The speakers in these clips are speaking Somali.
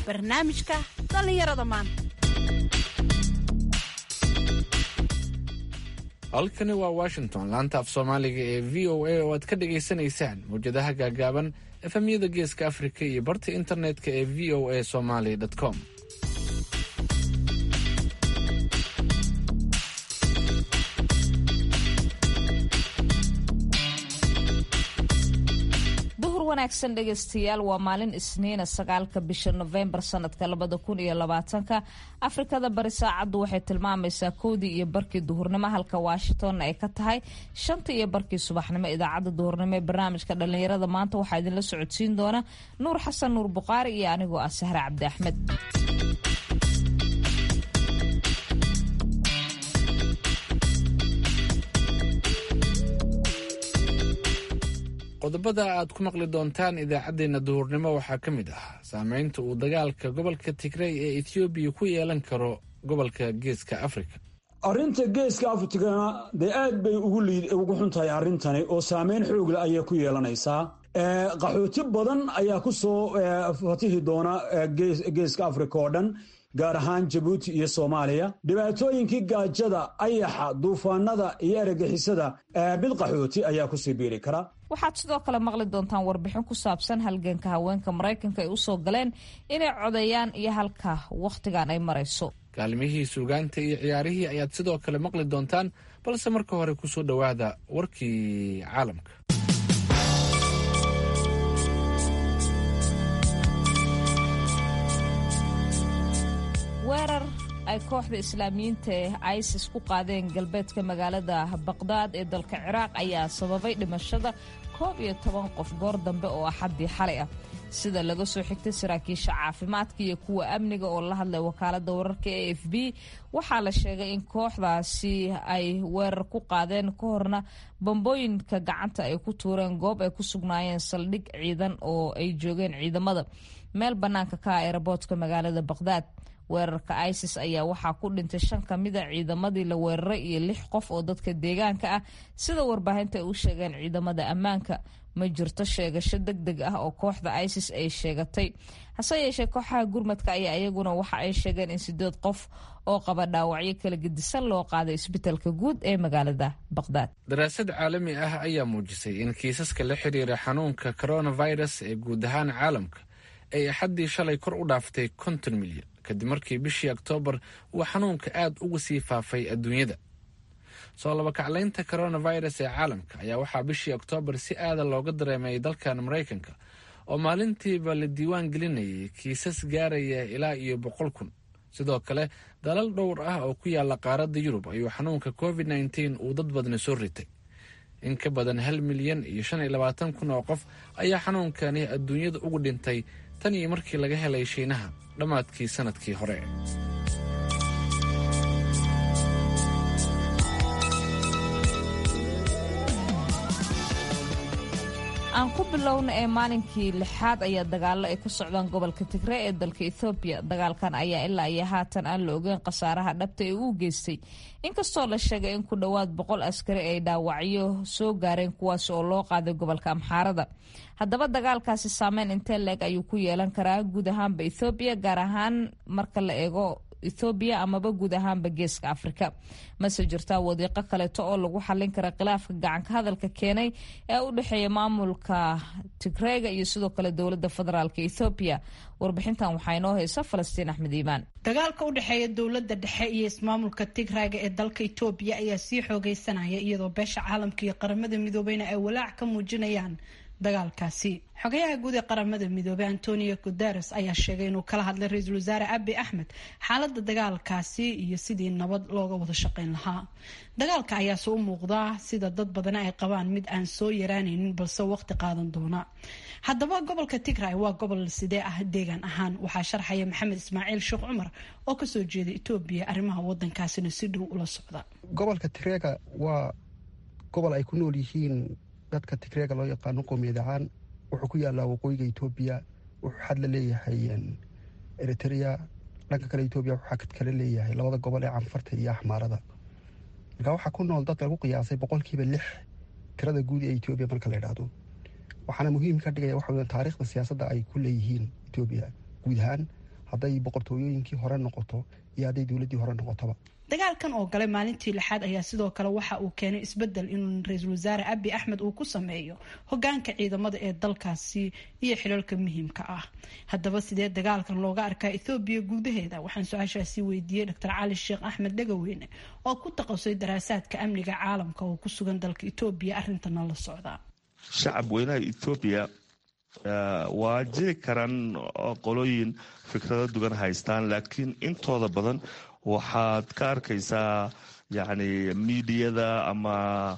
barnaamijka dhallinyarada maanta halkani waa washington laanta af soomaaliga ee v o a oo aad ka dhagaysanaysaan mawjadaha gaagaaban efemyada geeska afrika iyo barta internetka ee v o a somaly com duhur wanaagsan dhegaystayaal waa maalin isniina sagaalka bisha nofembar sanadka labada kun iyo labaatanka afrikada bari saacaddu waxay tilmaamaysaa kowdii iyo barkii duhurnimo halka washingtonna ay ka tahay shanta iyo barkii subaxnimo idaacadda duhurnimo ee barnaamijka dhallinyarada maanta waxaa idinla socodsiin doona nuur xasan nuur buqaari iyo anigoo ah sahre cabdi axmed qodobada aad ku maqli doontaan idaacaddeenna duhurnimo waxaa ka mid ah saameynta uu dagaalka gobolka tigrey ee ethoobiya ku yeelan karo gobolka geeska afrika arrinta geeska afrikana dee aad bay ugu xun tahay arrintani oo saameyn xoogle ayay ku yeelanaysaa qaxooti badan ayaa ku soo fatihi doona geeska afrika oo dhan gaar ahaan jabuuti iyo soomaaliya dhibaatooyinkii gaajada ayaxa duufaanada iyo eragixisada mid qaxooti ayaa kusii biiri kara waxaad sidoo kale maqli doontaan warbixin ku saabsan halganka haweenka maraykanka ay usoo galeen inay codeeyaan iyo halka wakhtigan ay marayso kaalmihii suugaanta iyo ciyaarihii ayaad sidoo kale maqli doontaan balse marka hore kusoo dhowaada warkii caalamka weerar ay kooxda islaamiyiinta ee isis ku qaadeen galbeedka magaalada baqdaad ee dalka ciraaq ayaa sababay dhimashada koob iyo toban qof goor dambe oo axaddii xalay ah sida laga soo xigtay saraakiisha caafimaadka iyo kuwa amniga oo la hadlay wakaalada wararka e f b waxaa la sheegay in kooxdaasi ay weerar ku qaadeen ka horna bambooyinka gacanta ay ku tuureen goob ay ku sugnaayeen saldhig ciidan oo ay joogeen ciidamada meel bannaanka ka ah eeraboodka magaalada baqdaad weerarka isis ayaa waxaa ku dhintay shan ka mida ciidamadii la weeraray iyo lix qof oo dadka deegaanka ah sida warbaahinta ay u sheegeen ciidamada ammaanka ma jirto sheegasho deg deg ah oo kooxda isis ay sheegatay hase yeeshee kooxaha gurmadka ayaa iyaguna waxa ay sheegeen in sideed qof oo qaba dhaawacyo kala gedisan loo qaaday isbitaalka guud ee magaalada baqdaad daraasad caalami ah ayaa muujisay in kiisaska la xiriira xanuunka coronavirus ee guud ahaan caalamka ay axaddii shalay kor u dhaaftay konton milyan kadib markii bishii oktoobar uu xanuunka aad uga sii faafay adduunyada soo labakaclaynta coronavirus ee caalamka ayaa waxaa bishii oktoobar si aada looga dareemayay dalkan maraykanka oo maalintiiba la diiwaan gelinayay kiisas gaaraya ilaa iyo boqol kun sidoo kale dalal dhowr ah oo ku yaala qaaradda yurub ayuu xanuunka covid nneteen uu dad badni soo ritay in ka badan hal milyan iyo shan iyo labaatan kun oo qof ayaa xanuunkani adduunyada ugu dhintay tan iyo markii laga helay shiinaha dhammaadkii sanadkii hore aan ku bilowna ee maalinkii lixaad ayaa dagaalo ay ka socdaan gobolka tigree ee dalka ethoobiya dagaalkan ayaa ilaa iyo haatan aan la ogeyn khasaaraha dhabta ee uu geystay inkastoo la sheegay in ku dhowaad boqol askari ay dhaawacyo soo gaareen kuwaas oo loo qaaday gobolka amxaarada haddaba dagaalkaasi saameyn intee leeg ayuu ku yeelan karaa guud ahaanba ethoobiya gaar ahaan marka la eego ethoobiya amaba guud ahaanba geeska afrika mase jirtaa wadiiqo kaleeto oo lagu xallin kara khilaafka gacanka hadalka keenay ee u dhexeeya maamulka tigreega iyo sidoo kale dowladda federaalk ethoobiya warbixintan waxaa inoo haysa falastiin axmed iimaan dagaalka u dhexeeya dowladda dhexe iyo ismaamulka tigraaga ee dalka etoobiya ayaa sii xoogeysanaya iyadoo beesha caalamka iyo qaramada midoobeyna ay walaac ka muujinayaan dagaalkaasi xogayaha guud ee qaramada midoobey antonio guteres ayaa sheegay inuu kala hadlay ra-iisul wasaare abi axmed xaalada dagaalkaasi iyo sidii nabad looga wada shaqeyn lahaa dagaalka ayaase u muuqdaa sida dad badani ay qabaan mid aan soo yaraanaynin balse waqti qaadan doona haddaba gobolka tigray waa gobol sidee ah deegaan ahaan waxaa sharxaya maxamed ismaaciil sheekh cumar oo kasoo jeeda etoobiya arrimaha wadankaasina si dhow ula socda gobolka tigreega waa gobol ay ku nool yihiin dadka tigreega loo yaqaano qoomiyad ahaan wuxuu ku yaalaa waqooyiga etoobiya wuxuu xad la leeyahay eritrea dhanka kale etoobiya wuxuu xad kale leeyahay labada gobol ee canfarta iyo axmaarada marka waxaa ku nool dad lagu qiyaasay boqolkiiba lix tirada guud ee etoobiya marka la idhaahdo waxaana muhiim ka dhigaya waxa weya taariikhda siyaasadda ay ku leeyihiin etoobiya guud ahaan hadday boqortooyooyinkii hore noqoto iyo hadday dowladdii hore noqotoba dagaalkan oo galay maalintii lixaad ayaa sidoo kale waxa uu keenay isbedel inuu ra-iisul wasaare abi axmed uu ku sameeyo hogaanka ciidamada ee dalkaasi iyo xilalka muhiimka ah haddaba sidee dagaalkan looga arkaa ethoobiya gudaheeda waxaan su-aashaasi weydiiyey doctor cali sheekh axmed dhagaweyne oo ku taqasay daraasaadka amniga caalamka oo ku sugan dalka etoobiya arintana la socdaa shacab weynaha ethoobiya waa jiri karaan qolooyin fikrado dugan haystaan laakiin intooda badan waxaad ka arkaysaa yacni miidiyada ama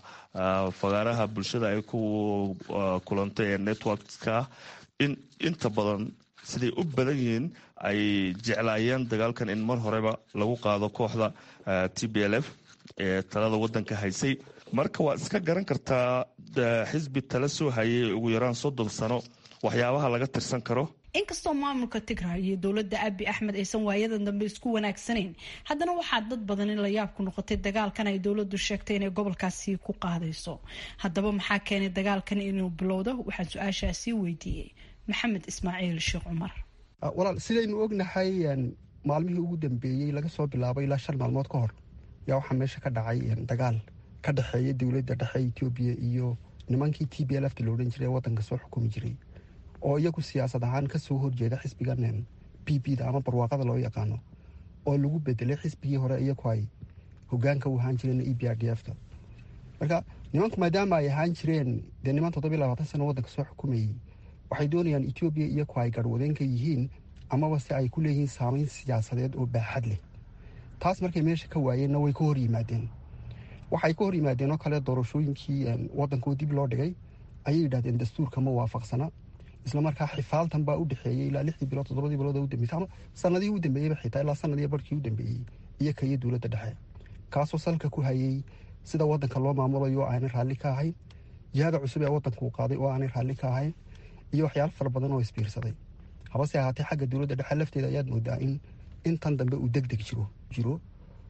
fagaaraha bulshada ay ku kulantay ee networkska in inta badan siday u badan yihiin ay jeclaayeen dagaalkan in mar horeba lagu qaado kooxda t b l f ee talada wadanka haysay marka waad iska garan kartaa xisbi tala soo hayay ugu yaraan soddon sano waxyaabaha laga tirsan karo inkastoo maamulka tigray iyo dowladda abi axmed aysan waayadan dambe isku wanaagsanayn haddana waxaa dad badan in la yaab ku noqotay dagaalkan ay dowladdu sheegtay inay gobolkaasi ku qaadayso haddaba maxaa keenay dagaalkan inuu bilowdo waxaan su-aashaasi weydiiyey maxamed ismaaciil sheekh cumar walaal sidaynu ognahay maalmihii ugu dambeeyey laga soo bilaabo ilaa shan maalmood ka hor yaa waxaa meesha ka dhacay dagaal ka dhexeeya dowladda dhexe etoobiya iyo nimankii t b lfta la odhan jiray ee waddanka soo xukumi jiray oo iyagu siyaasad ahaan kasoo horjeeda xisbigan b b da ama barwaaqada loo yaqaano oo lagu bedelay xisbigii hore iyagu ay hogaanka u ahaan jireen e b r d f ta marka nimanku maadaama ay ahaan jireen dee niman toddobiy labaatan sano waddanka soo xukumayey waxay doonayaan etoobiya iyagu ay garhwadeenka yihiin amaba se ay ku leeyihiin saameyn siyaasadeed oo baaxad leh taas markay meesha ka waayeenna way ka hor yimaadeen waxay ka hor yimaadeen oo kale doorashooyinkii waddankoo dib loo dhigay ayay yidhahdeen dastuurka ma waafaqsana isla markaa xifaaltan baa u dhexeeyey ilaa lixdii bilood toddobadii bilood oo u dambeysay ama sanadihii u dambeeyeyba xitaa ilaa sanadii barhkii u dambeeyey iyo ka iyo dowladda dhexe kaasoo salka ku hayay sida waddanka loo maamulayo oo aanay raalli ka ahayn jihada cusub ee waddanka uu qaaday oo aanay raalli ka ahayn iyo waxyaalo fara badan oo isbiirsaday habase ahaatee xagga dowladda dhexe lafteeda ayaad moodaa in intan dambe uu deg deg jiro jiro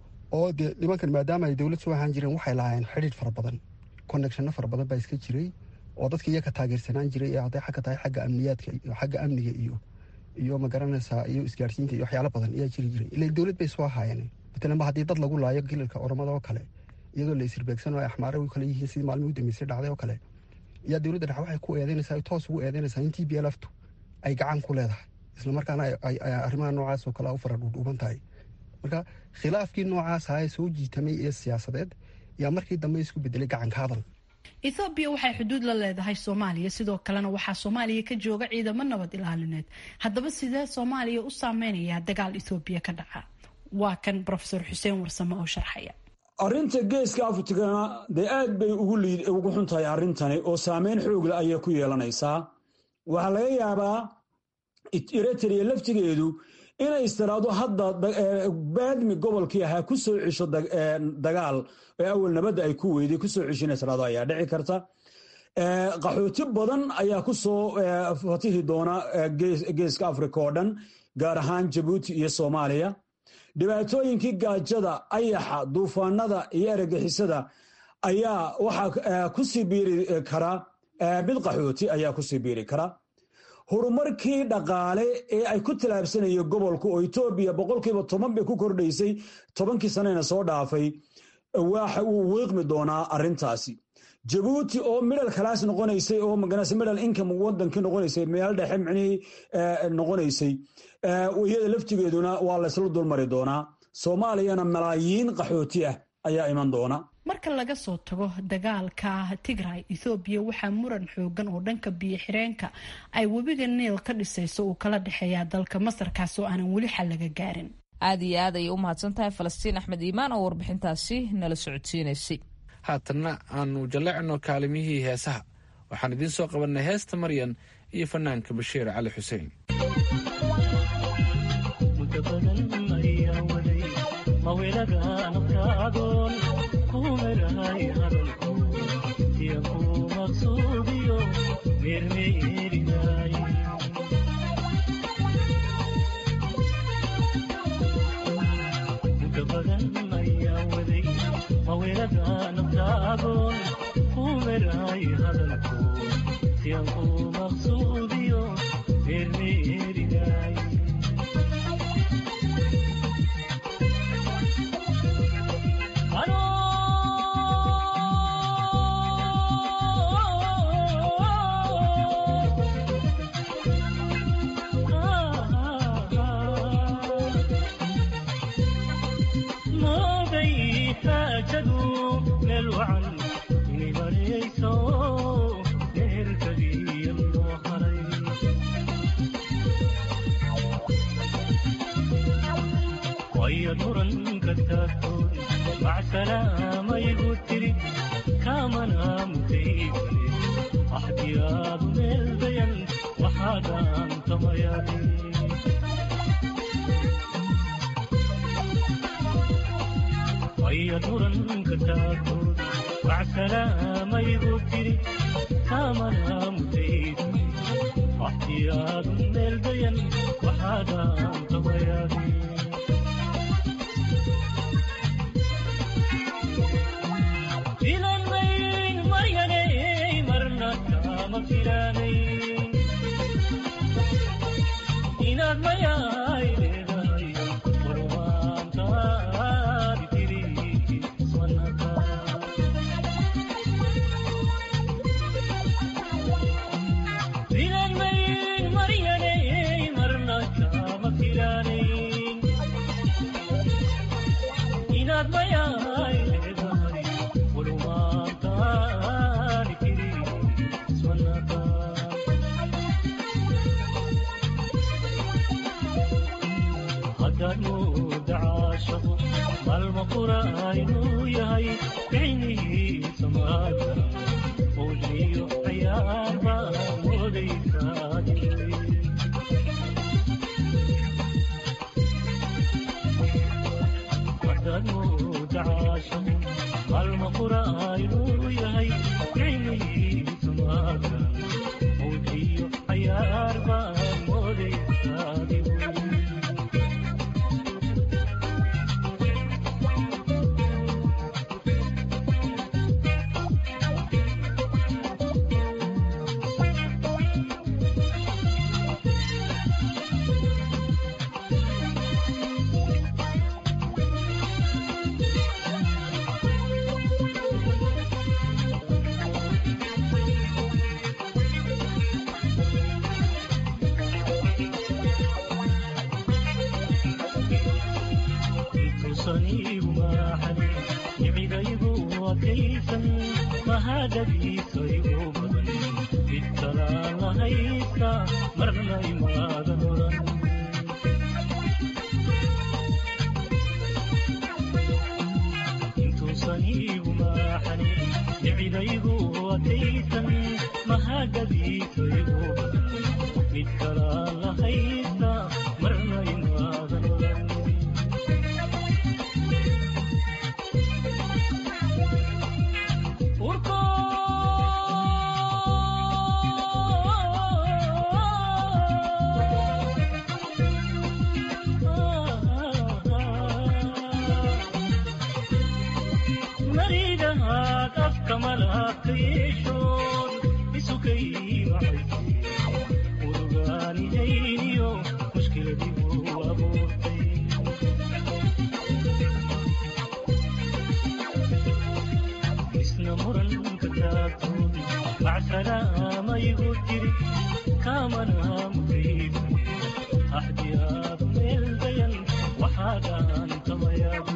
oo dee nimankan maadaama ay dowlad soo ahaan jireen waxay lahaayeen xidhiidh fara badan connectionno fara badan baa iska jiray oo dadka iyaga taageersanaan jiray ee hadday xagga tahay xagga amniyaadka iyo xagga amniga iyo iyo magaranaysaa iyo isgaarsiinta iyo waxyaalo badan ayaa jiri jiray ila dowlad bay soo ahaayeen matalanba haddii dad lagu laayo gilalka oromada oo kale iyadoo la isirbeegsan oo ay axmaare u kale yihiin sidii maalmii u dambeysay dhacday oo kale ayaa dowladda dhexe waxay ku eedeynaysaa ay toos ugu eedeynaysaa in t b lftu ay gacan ku leedahay isla markaana arrimaha noocaas oo kale u fara dhuudhuuban tahay marka khilaafkii noocaas ahaa ee soo jiitamay ee siyaasadeed ayaa markii dambe isku bedelay gacanka hadal ethoobiya waxay xuduud la leedahay soomaaliya sidoo kalena waxaa soomaaliya ka jooga ciidamo nabad ilaalineed haddaba sidee soomaaliya u saameynayaa dagaal ethoobiya ka dhaca waa kan rofesor xuseen warsame oo sharxaya arrinta geeska afrikana dee aad bay ugu xun tahay arrintani oo saameyn xoogle ayay ku yeelanaysaa waxaa laga yaabaa eritrea laftigeedu inay istiraado hadda baadmi gobolkii ahaa ku soo cisho dagaal ee awal nabadda ay ku weyday kusoo cisho inay istiraado ayaa dhici karta qaxooti badan ayaa ku soo fatihi doona geeska afrika oo dhan gaar ahaan jabuuti iyo soomaaliya dhibaatooyinkii gaajada ayaxa duufaanada iyo eragixisada ayaa waxaa kusii biiri kara mid qaxooti ayaa kusii biiri kara horumarkii dhaqaale ee ay ku tallaabsanayeen gobolka oo etoobiya boqolkiiba toban bay ku kordhaysay tobankii sanena soo dhaafay waxa uu wiiqmi doonaa arrintaasi jabuuti oo midhal kalaas noqonaysay oo maganase midhal income wadankii noqonaysay meel dhexe micnihii noqonaysay iyada laftigeeduna waa laysla dulmari doonaa soomaaliyana malaayiin qaxooti ah ayaa iman doona marka laga soo tago dagaalka tigray ethoobiya waxaa muran xoogan oo dhanka biyo xireenka ay webiga niil ka dhisayso uu kala dhexeeyaa dalka masarkaas oo aanan weli xal laga gaarin aada iyo aad ayay u mahadsan tahay falastiin axmed iimaan oo warbixintaasi nala socodsiinaysay haatanna aanu jallecno kaalimihii heesaha waxaan idiin soo qabannay heesta maryan iyo fanaanka bashiir cali xuseen xaajadu meel wacan inay marayso meherkadiya loo haray waya muranka taagtoon macsalaamayigu tiri kaamana mutaygale axdiyaadu meel dayan waxaadaan tamayaade waya muranka taagtoon macsalaamayigu tiri kaamana mutaygale axdiyaadu meel dayan waxaadaan tamayaade filanmayn maryanay marna kama filanayn inaad mayaay leedahay warwaantaadi tiri ismanaka filanmayn maryanay marna kama filanayn inaad mayaay leedahay warwaantaadi tiri ismanaka haddaad mooda caashaqo maalma qura inuu yahay bicnihiisa maada owliyo cayaar baa moodaysaadi haddaad mooda caashaqo maalma qura inuu yahay bicnihiisa maada owliyo cayaar baa moodaysaadi intuusaniigu maaxani nicigaygu adkaysan mahadadiisa igu badan mid kalaan lahaysta marna imaadan oran intuusaniigu maaxani nicigaygu adkaysan mahadadiisa igu badan mid kalaan lahaysta marna imaadan oran urko maridahaad afka malaabka yeeshoon isukay macayse urugaanihayniyo mushkiladigu abuurtay isna muranka taagtoon macsalaamayigu tiri kaamana mutayba axdiyaadu meel dayan waxaadaan tamayaade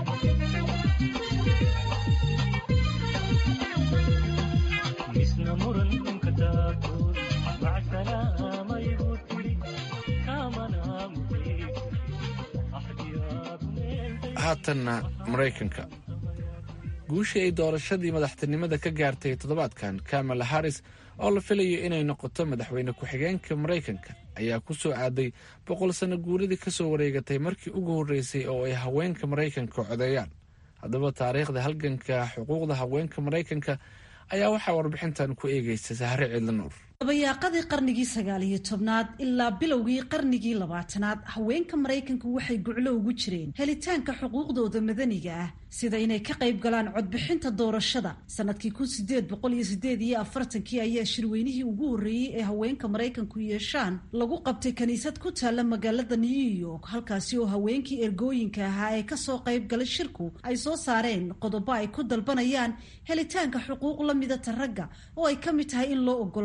isna muranka taagtoon macsalaamayigu tiri kaamana mutayba axdiyaadu meel dayan haatanna maraykanka guushii ay doorashadii madaxtinimada ka gaartay toddobaadkan kamala harris oo la filayo inay noqoto madaxweyne ku-xigeenka maraykanka ayaa ku soo aaday boqol sano guuridii ka soo wareegatay markii ugu horreysay oo ay haweenka maraykanka codeeyaan haddaba taariikhda halganka xuquuqda haweenka maraykanka ayaa waxaa warbixintan ku eegaysa sahre ciidla nuur dabayaaqadii qarnigii sagaal iyo tobnaad ilaa bilowgii qarnigii labaatanaad haweenka maraykanku waxay guclo ugu jireen helitaanka xuquuqdooda madaniga ah sida inay ka qayb galaan codbixinta doorashada sanadkii kun sideed boqol iyo sideed iyo afartankii ayaa shirweynihii ugu horreeyey ee haweenka maraykanku yeeshaan lagu qabtay kiniisad ku taalla magaalada new york halkaasi oo haweenkii ergooyinka ahaa ee kasoo qayb galay shirku ay soo saareen qodobo ay ku dalbanayaan helitaanka xuquuq la midata ragga oo ay ka mid tahay in loo ogolaado cod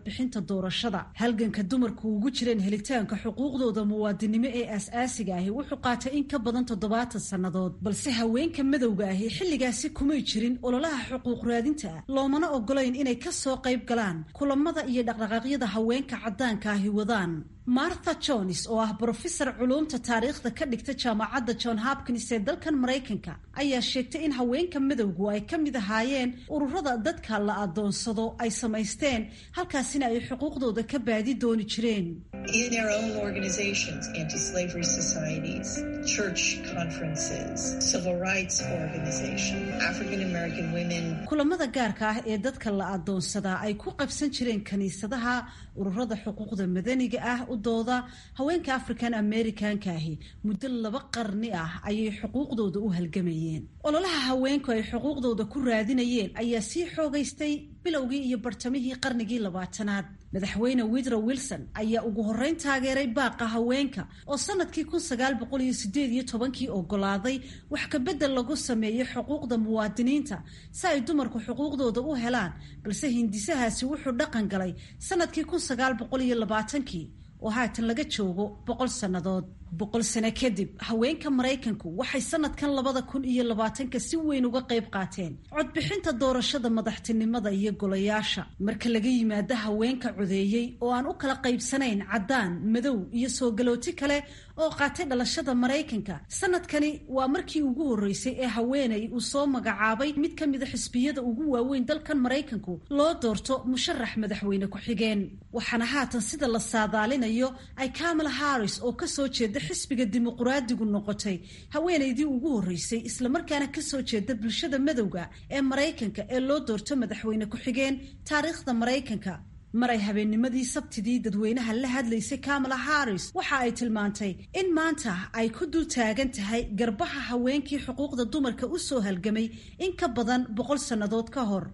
codbixinta doorashada halganka dumarku ugu jireen helitaanka xuquuqdooda muwaadinimo ee aas-aasiga ahi wuxuu qaatay in ka badan toddobaatan sannadood balse haweenka madowga ahi xilligaasi kumay jirin ololaha xuquuq raadinta ah loomana ogolayn inay ka soo qayb galaan kulamada iyo dhaqdhaqaaqyada haweenka caddaanka ahi wadaan martha jones oo ah brofesor culuumta taariikhda ka dhigta jaamacadda john hopkins ee dalkan maraykanka ayaa sheegtay in haweenka madowgu ay ka mid ahaayeen ururada dadka la adoonsado ay samaysteen halkaasina ay xuquuqdooda ka baadi dooni jireen in our own organizations, anti-slavery societies, church conferences, civil rights organizations, African American women. kulamada gaarka ah ee dadka la adoonsadaa ay ku qabsan jireen kiniisadaha ururada xuquuqda madaniga ah u dooda haweenka african americanka ahi muddo laba qarni ah ayay xuquuqdooda u halgamayeen ololaha haweenku ay xuquuqdooda ku raadinayeen ayaa sii xoogaystay bilowgii iyo bartamihii qarnigii labaatanaad madaxweyne widrow wilson ayaa ugu horreyn taageeray baaqa haweenka oo sanadkii kun sagaal boqol iyo sideed iyo tobankii ogolaaday wax kabedel lagu sameeyey xuquuqda muwaadiniinta si ay dumarku xuquuqdooda u helaan balse hindisahaasi wuxuu dhaqan galay sanadkii kun sagaal boqol iyo labaatankii oo haatan laga joogo boqol sannadood boqol sano kadib haweenka maraykanku waxay sanadkan labada kun iyo labaatanka si weyn uga qayb qaateen codbixinta doorashada madaxtinimada iyo golayaasha marka laga yimaado haweenka codeeyey oo aan u kala qaybsanayn caddaan madow iyo soo galooti kale oo qaatay dhalashada maraykanka sanadkani waa markii ugu horreysay ee haweeney uu soo magacaabay mid ka mida xisbiyada ugu waaweyn dalkan maraykanku loo doorto musharax madaxweyne ku-xigeen waxaana haatan sida la saadaalinayo ay kamala harris oo kasoo jeeda xisbiga dimuquraadigu noqotay haweeneydii ugu horreysay islamarkaana kasoo jeeda bulshada madowga ee maraykanka ee loo doorto madaxweyne ku-xigeen taariikhda maraykanka maray habeennimadii sabtidii dadweynaha la hadlaysay kamala harris waxa ay tilmaantay in maanta ay ku dul taagan tahay garbaha haweenkii xuquuqda dumarka u soo halgamay in ka badan boqol sannadood ka hor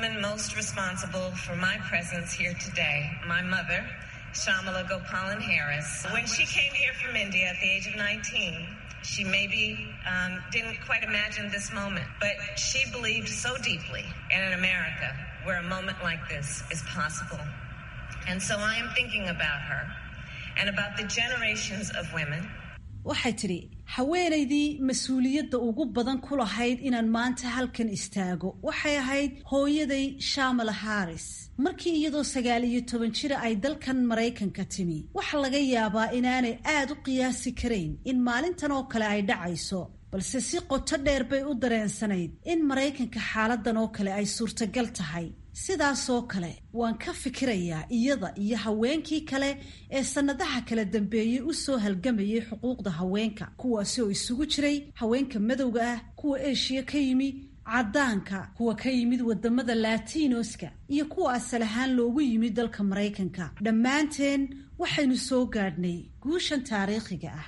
Shamala Gopalan Harris. When she came here from India at the age of 19, she maybe um, didn't quite imagine this moment, but she believed so deeply in an America where a moment like this is possible. And so I am thinking about her and about the generations of women waxay tidhi haweenaydii mas-uuliyadda ugu badan ku lahayd inaan maanta halkan istaago waxay ahayd hooyaday shamala harris markii iyadoo sagaal iyo toban jira ay dalkan maraykanka timi waxa laga yaabaa inaanay aad u qiyaasi karayn in maalintan oo kale ay dhacayso balse si qoto dheer bay u dareensanayd in maraykanka xaaladan oo kale ay suurtagal tahay sidaasoo kale waan ka fikirayaa iyada iyo haweenkii kale ee sannadaha kala dambeeyey u soo halgamayay xuquuqda haweenka kuwaasi oo isugu jiray haweenka madowga ah kuwa eshiya ka yimi caddaanka kuwa ka yimid wadamada latinoska iyo kuwa asal ahaan loogu yimid dalka maraykanka dhammaanteen waxaynu soo gaadhnay guushan taariikhiga ah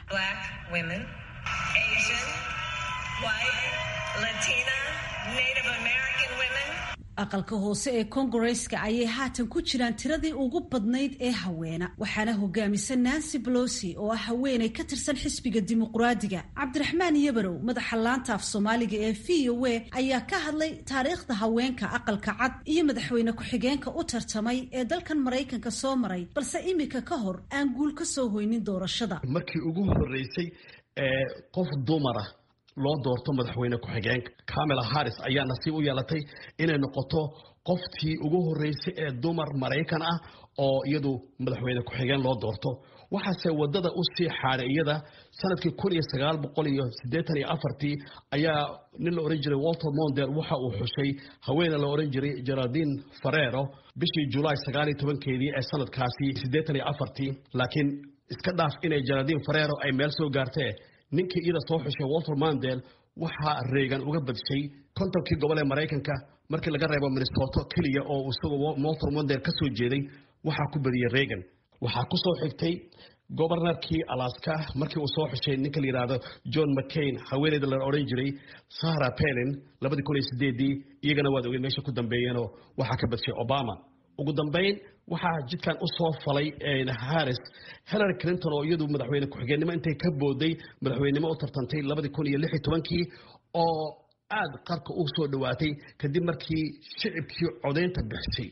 aqalka hoose ee kongareska ayay haatan ku jiraan tiradii ugu badnayd ee haweena waxaana hogaamisa nancy bolosi oo ah haweenay ka tirsan xisbiga dimuquraadiga cabdiraxmaan yabarow madaxa laanta af soomaaliga ee v o a ayaa ka hadlay taariikhda haweenka aqalka cad iyo madaxweyne ku-xigeenka u tartamay ee dalkan maraykanka soo maray balse imika ka hor aan guul ka soo hoynin doorashada markii ugu horeysay ee qof dumara loo doorto madaxweyne ku-xigeenka camela harris ayaa nasiib u yeelatay inay noqoto qoftii ugu horeysay ee dumar maraykan ah oo iyadu madaxweyne ku-xigeen loo doorto waxaase wadada u sii xaaday iyada sanadkii kun iyo sagaal boqol iyo siddeetan iyo afartii ayaa nin la ohan jiray walter monder waxa uu xushay haweene la ohan jiray geraldine farero bishii julaay sagaal iyo tobankeedii ee sanadkaasi siddeetan iyo afartii laakiin iska dhaaf inay geraldine farero ay meel soo gaartee ninkii iyada soo xushay walter mandel waxaa reegan uga badshay kontonkii gobol ee maraykanka markii laga reebo minnesota keliya oo isagoo walter mandel ka soo jeeday waxaa ku badiyey reegan waxaa ku soo xigtay gobornarkii alaska markii uu soo xushay ninka la yidhaahdo john mccain haweeneyda la odhan jiray sara pelin labadii kun iyo sideedii iyagana waad ogeed meesha ku dambeeyeenoo waxaa ka badshay obama ugu dambeyn waxaa jidkan u soo falay harris hillary clinton oo iyadu madaxweyne ku-xigeenimo intay ka booday madaxweynenimo u tartantay labadii kun iyo lix iyo tobankii oo aada qarka u soo dhowaatay kadib markii shicibkii codaynta bixisay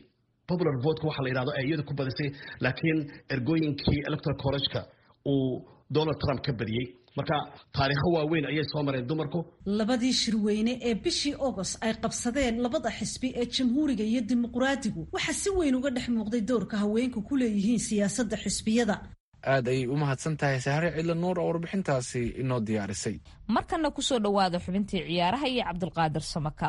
popular votka waxa la yidhahdo ay iyada ku badisay laakiin ergooyinkii electoral college-ka uu donald trump ka badiyey marka taariikho waaweyn ayay soo mareen dumarku labadii shirweyne ee bishii agost ay qabsadeen labada xisbi ee jamhuuriga iyo dimuqraadigu waxaa si weyn uga dhex muuqday doorka haweenku ku leeyihiin siyaasadda xisbiyada aad ayay u mahadsan tahay sahre cidla nuur oo warbixintaasi inoo diyaarisay markana kusoo dhowaada xubintii ciyaaraha iyo cabdulqaadir samakaab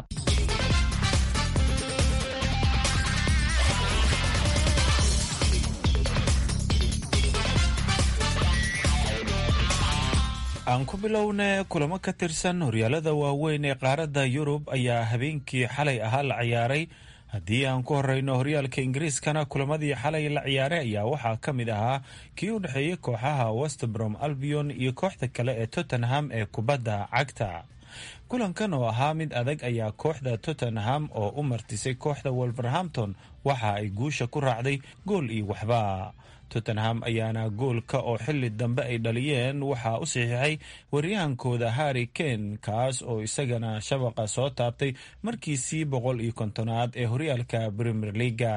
aan ku bilowne kulamo ka tirsan horyaalada waaweyn ee qaaradda yurub ayaa habeenkii xalay ahaa la ciyaaray haddii aan ku horeyno horyaalka ingiriiskana kulamadii xalay la ciyaaray ayaa waxaa ka mid ahaa kii u dhexeeyey kooxaha westbrom albion iyo kooxda kale ee tottenham ee kubadda cagta kulankan oo ahaa mid adag ayaa kooxda tottenham oo u martisay kooxda wolverhampton waxa ay guusha ku raacday gool iyo waxba tottenham ayaana goolka oo xili dambe ay dhaliyeen waxaa u saxiixay waryahankooda harry kane kaas oo isagana shabaqa soo taabtay markiisii boqol iyo kontonaad ee horyaalka premier leaga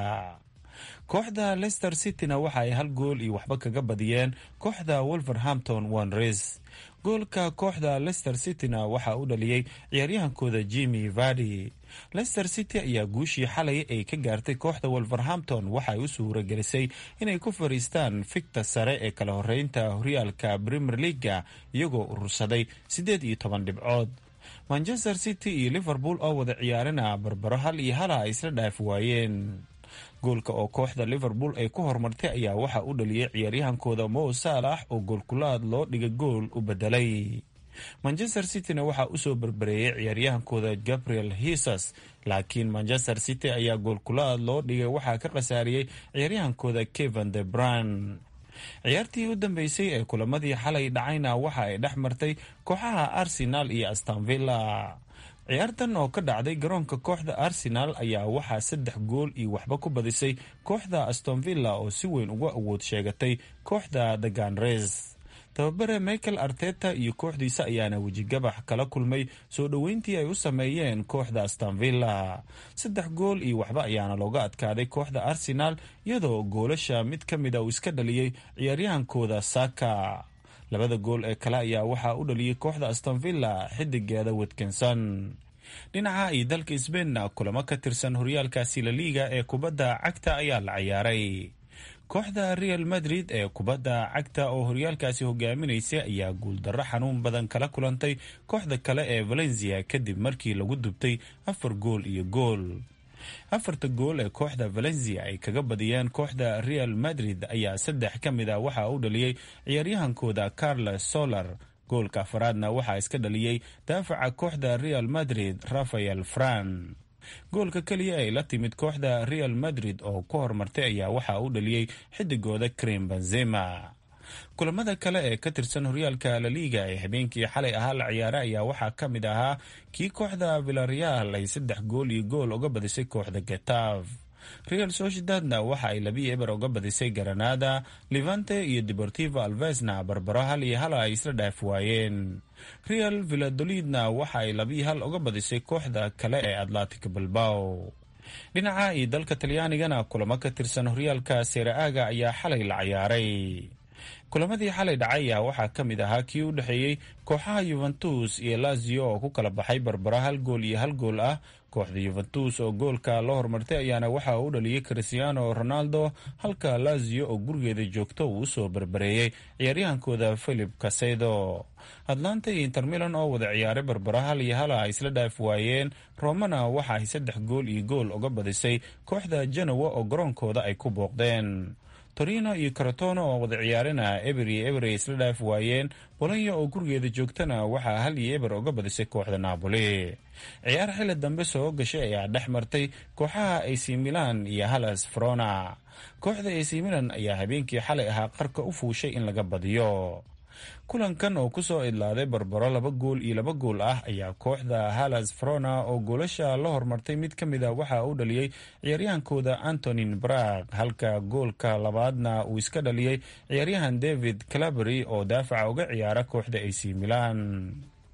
kooxda leicester cityna waxa ay hal gool iyo waxba kaga badiyeen kooxda wolverhampton wanres goolka kooxda leicester cityna waxaa u dhaliyey ciyaaryahankooda jimmy vardi leicester city ayaa guushii xalay ay ka gaartay kooxda wolverhampton waxaay u suura gelisay inay ku fariistaan fikta sare ee kala horeynta horyaalka premier leaga iyagoo urursaday siddeed iyo toban dhibcood manchester city iyo liverpool oo wada ciyaarina barbaro hal iyo hala ay isla dhaaf waayeen goolka oo kooxda liverpool ay ku horumartay ayaa waxaa u dhaliyey ciyaaryahankooda mo saalax oo goolkulaad loo dhiga gool u bedelay manchester cityna waxaa usoo berbereeyay ciyaaryahankooda gabriel hisas laakiin manchester city ayaa goolkulaad loo dhigay waxaa ka khasaariyey ciyaaryahankooda kevan de bran ciyaartii u dambeysay ee kulamadii xalay dhacayna waxa ay dhex martay kooxaha arsenal iyo astanvilla ciyaartan oo ka dhacday garoonka kooxda arsenal ayaa waxaa saddex gool iyo waxba ku badisay kooxda astonvilla oo si weyn uga awood sheegatay kooxda the ganres tababare michael arteta iyo kooxdiisa ayaana wejigabax kala kulmay soo dhoweyntii ay u sameeyeen kooxda astanvilla saddex gool iyo waxba ayaana looga adkaaday kooxda arsenal iyadoo goolasha mid ka mida uu iska dhaliyey ciyaaryahankooda saka labada gool ee kale ayaa waxaa u dhaliyey kooxda astonvilla xidigeeda watkinson dhinaca iyo dalka sbainna kulamo ka tirsan horyaalkaasi la liiga ee kubadda cagta ayaa la ciyaaray kooxda real madrid ee kubadda cagta oo horyaalkaasi hogaaminaysay ayaa guuldarro xanuun badan kala kulantay kooxda kale ee valencia kadib markii lagu dubtay afar gool iyo gool afarta gool ee kooxda valencia ay kaga badiyeen kooxda real madrid ayaa saddex ka mid a waxaa u dhaliyey ciyaaryahankooda carles solar goolka afaraadna waxaa iska dhaliyey daafaca kooxda real madrid rafael fran goolka keliya ay la timid kooxda real madrid oo ku horumartay ayaa waxaa u dhaliyey xidigooda krim benzema kulamada kale ee ka tirsan horyaalka laliiga ee habeenkii xalay ahaa la ciyaaray ayaa waxaa ka mid ahaa kii kooxda villareal ay saddex gool iyo gool uga badisay kooxda getav real sociedadna waxa ay labii eber uga badisay garanada levante iyo deportivo alvesna barbaro hal iyo hala ay isla dhaaf waayeen real villadolidna waxa ay labii hal uga badisay kooxda kale ee atlantic bilbao dhinaca iyo dalka talyaanigana kulamo ka tirsan horyaalka seera-aaga ayaa xalay la ciyaaray kulamadii xalay dhacay ayaa waxaa ka mid ahaa kii u dhexeeyey kooxaha yuventus iyo lazio oo ku kala baxay barbaro hal gool iyo hal gool ah kooxda yuventus oo goolka la hormartay ayaana waxa uu dhaliyey cristiano ronaldo halka lazio oo gurigeeda joogto uu usoo barbareeyey ciyaaryahankooda philip casedo atlanta iyo intermilan oo wada ciyaaray barbaro hal iyo hala ay isla dhaaf waayeen romana waxa ay saddex gool iyo gool uga badisay kooxda genowa oo garoonkooda ay ku booqdeen torino iyo karatono oo wada ciyaarina eber iyo eber ay isla dhaaf waayeen bolonya oo gurigeeda joogtana waxaa hal iyo eber uga badisay kooxda napoli ciyaar xili dambe soo gashay ayaa dhex martay kooxaha ac milan iyo halas frona kooxda ac milan ayaa habeenkii xalay ahaa qarka u fuushay in laga badiyo kulankan oo kusoo idlaaday barbaro laba gool iyo laba gool ah ayaa kooxda halas frona oo goolasha la hormartay mid ka mid a waxa uu dhaliyey ciyaaryahankooda antonin brag halka goolka labaadna uu iska dhaliyey ciyaaryahan david calabery oo daafaca uga ciyaara kooxda ac milan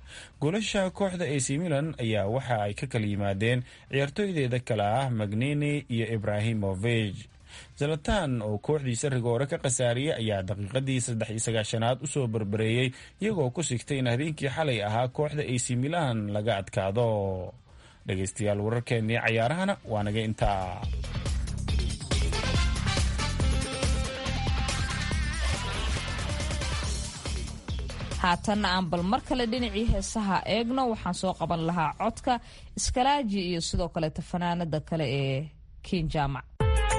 goolasha kooxda ac milan ayaa waxa ay ka kala yimaadeen ciyaartooydeeda kale ah magnini iyo ibrahimovich zalatan oo kooxdiisa rigoore ka khasaariyey ayaa daqiiqadii saddex iyo sagaashanaad usoo barbareeyey iyagoo ku sigtay in habeenkii xalay ahaa kooxda ac milan laga adkaado dhegaystayaal wararkeennii cayaarahana waa naga intaa haatanna aan bal mar kale dhinacii heesaha eegno waxaan soo qaban lahaa codka iskalaaji iyo sidoo kaleeta fanaanada kale ee kiin jaamac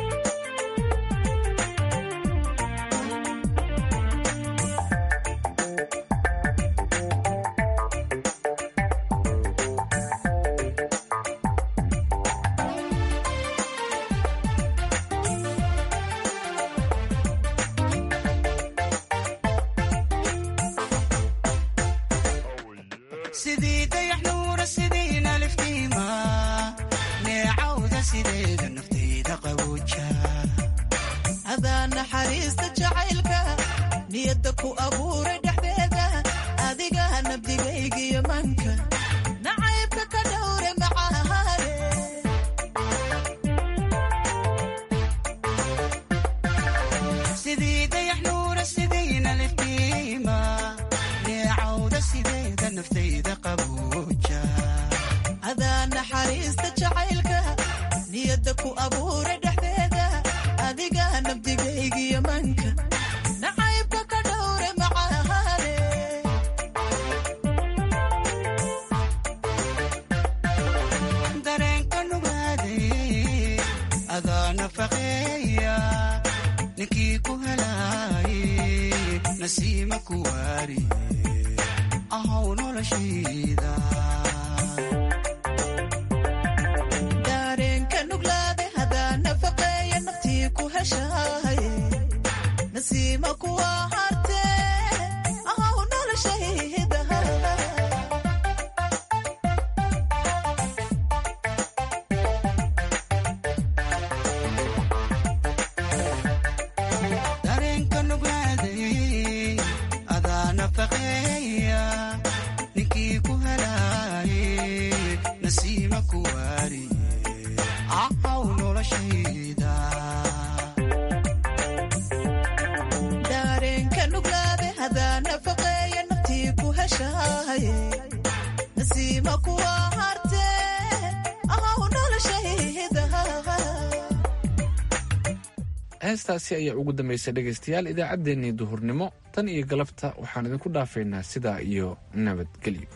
heestaasi ayaa ugu dambaysay dhegaystayaal idaacaddeenii duhurnimo tan iyo galabta waxaan idinku dhaafaynaa sidaa iyo nabadgelyo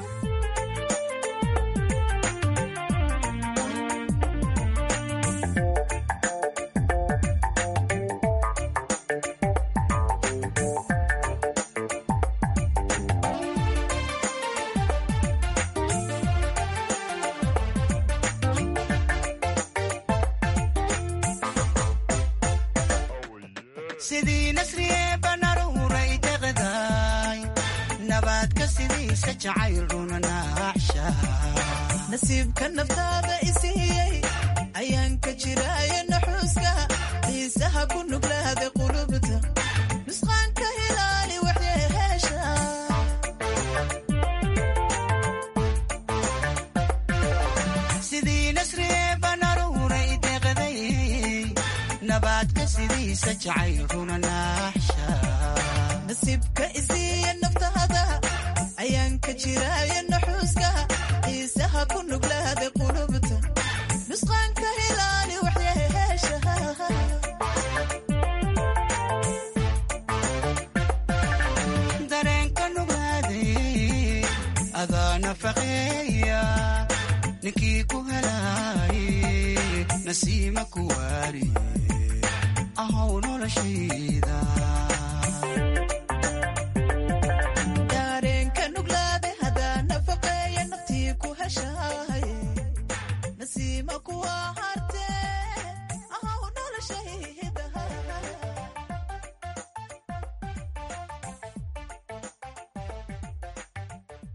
nasiibka naftaada isiiyey ayaan ka jiraaye naxuuska xiisaha ku nuglaada qulubta nusqaanka hilaali waxyeheesha sidii nasriye banaruuray deeqday nabaadka sidiisa jacayl runa naaxsha nasiibka isiiya naftaada ayaan ka jiraaye naxuuska xiisaha ku nuglaada qulubta nusqaanka hilaali waxyeheesha dareenka nuglaaday adaa nafaqeeya ninkii ku helaaye nasiima ku waari ahow noloshayda